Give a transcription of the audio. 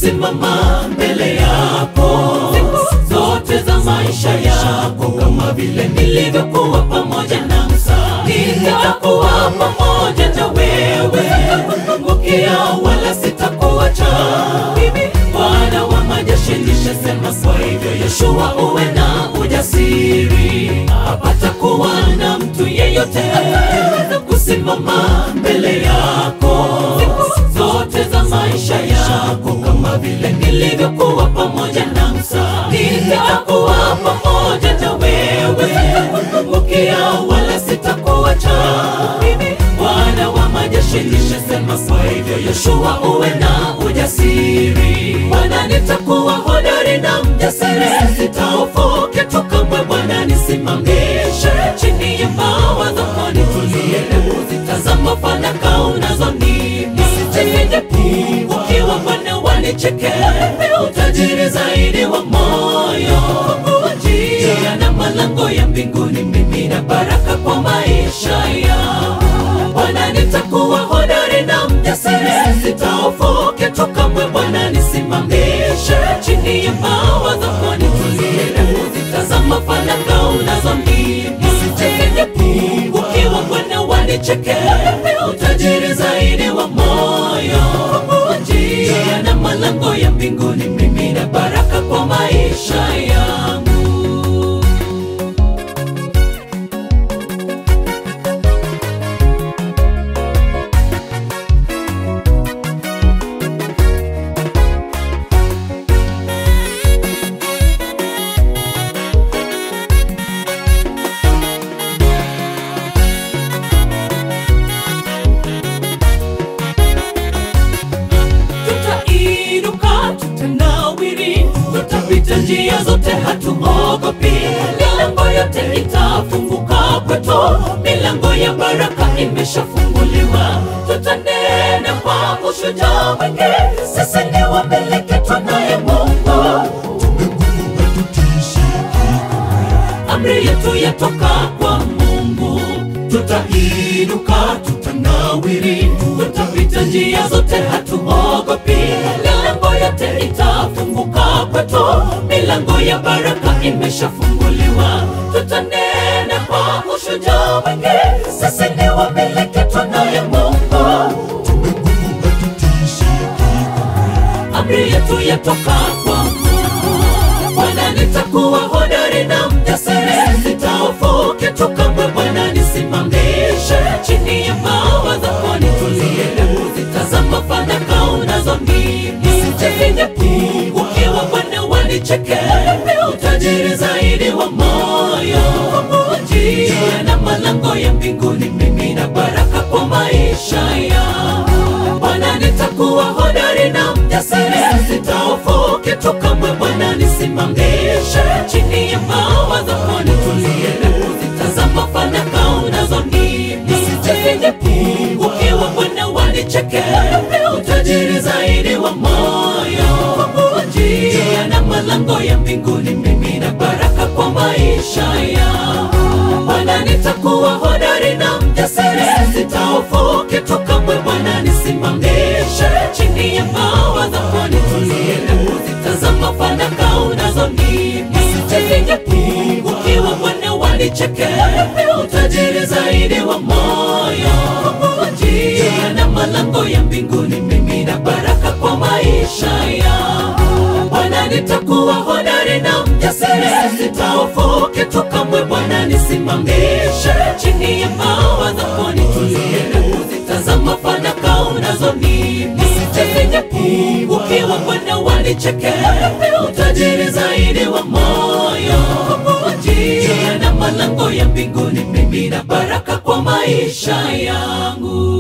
kusimama mbele yako zote za maisha yako, kama vile nilivyokuwa pamoja na Musa, nitakuwa pamoja na wewe, sitakupungukia wala sitakuacha. Bwana wa majeshi nishasema, kwa hivyo Yoshua, uwe na ujasiri, hapata kuwa na mtu yeyote ataweza kusimama mbele yako zote za maisha yako, kama vile nilivyokuwa pamoja na Musa, nitakuwa pamoja na wewe, sitakupungukia wala sitakuacha. Bwana wa majeshi nishasema, kwa hivyo Yoshua, uwe na ujasiri. Bwana, nitakuwa hodari na mjasiri, sitahofu kitu kamwe. Bwana, nisimamishe chini ya mbawa zako, nitulie kuzitazama fanaka unazonipa, nisije ukiwa Bwana wanicheke, utajiri zaidi wa moyo, njia na malango ya mbinguni, mimi na baraka kwa maisha yangu. Bwana, nitakuwa hodari na mjasiri, sitahofu kitu kamwe. Bwana, nisimamishe chini ya mbawa zako, nitulie kuzitazama fanaka unazonipa, nisije ukiwa Bwana wanicheke, utajiri zaidi wa moyo, njia na malango ya mbinguni, mimi na baraka kwa maisha yangu. Tutainuka, tutanawiri, tutapita njia zote, hatuogopi. Milango yote itafunguka kwetu, milango ya baraka imeshafunguliwa. Tutanena kwa ushujaa mwingi, sisi ni wamiliki tunaye Mungu. Amri yetu yatoka kwa Mungu, tutainuka, tutanawiri, tutapita njia zote, hatuogopi. Milango yote itafunguka kwetu, milango ya baraka imeshafunguliwa. Tutanena kwa ushujaa mwingi, sisi ni wamiliki tunaye Mungu. Amri yetu yatoka kwa Mungu. Bwana, nitakuwa hodari na mjasiri, sitahofu kitu kamwe. Bwana, nisimamishe chini ya mbawa zako, nitulie kuzitazama fanaka unazonipa, nisije ukiwa Bwana wanicheke, utajiri zaidi wa moyo, njia na malango ya mbinguni, mimi na baraka kwa maisha yangu. Bwana, nitakuwa hodari na mjasiri, sitahofu kitu kamwe. Bwana, nisimamishe chini ya mbawa zako, nitulie kuzitazama fanaka unazonipa, nisije ukiwa Bwana wanicheke, utajiri zaidi wa moyo, njia na malango ya mbinguni, mimi na baraka kwa maisha yangu. Bwana, nitakuwa hodari na mjasiri, sitahofu kitu kamwe. Bwana, nisimamishe chini ya mbawa zako, nitulie kuzitazama fanaka unazonipa, nisije ukiwa Bwana wanicheke, utajiri zaidi wa moyo, njia na malango ya mbinguni, mimi na baraka kwa maisha yangu. Bwana, nitakuwa hodari na mjasiri, sitahofu kitu kamwe. Bwana, nisimamishe chini ya mbawa zako, nitulie kuzitazama fanaka unazonipa, nisije ukiwa Bwana wanicheke, utajiri zaidi wa moyo, njia na malango ya mbinguni, mimi na baraka kwa maisha yangu.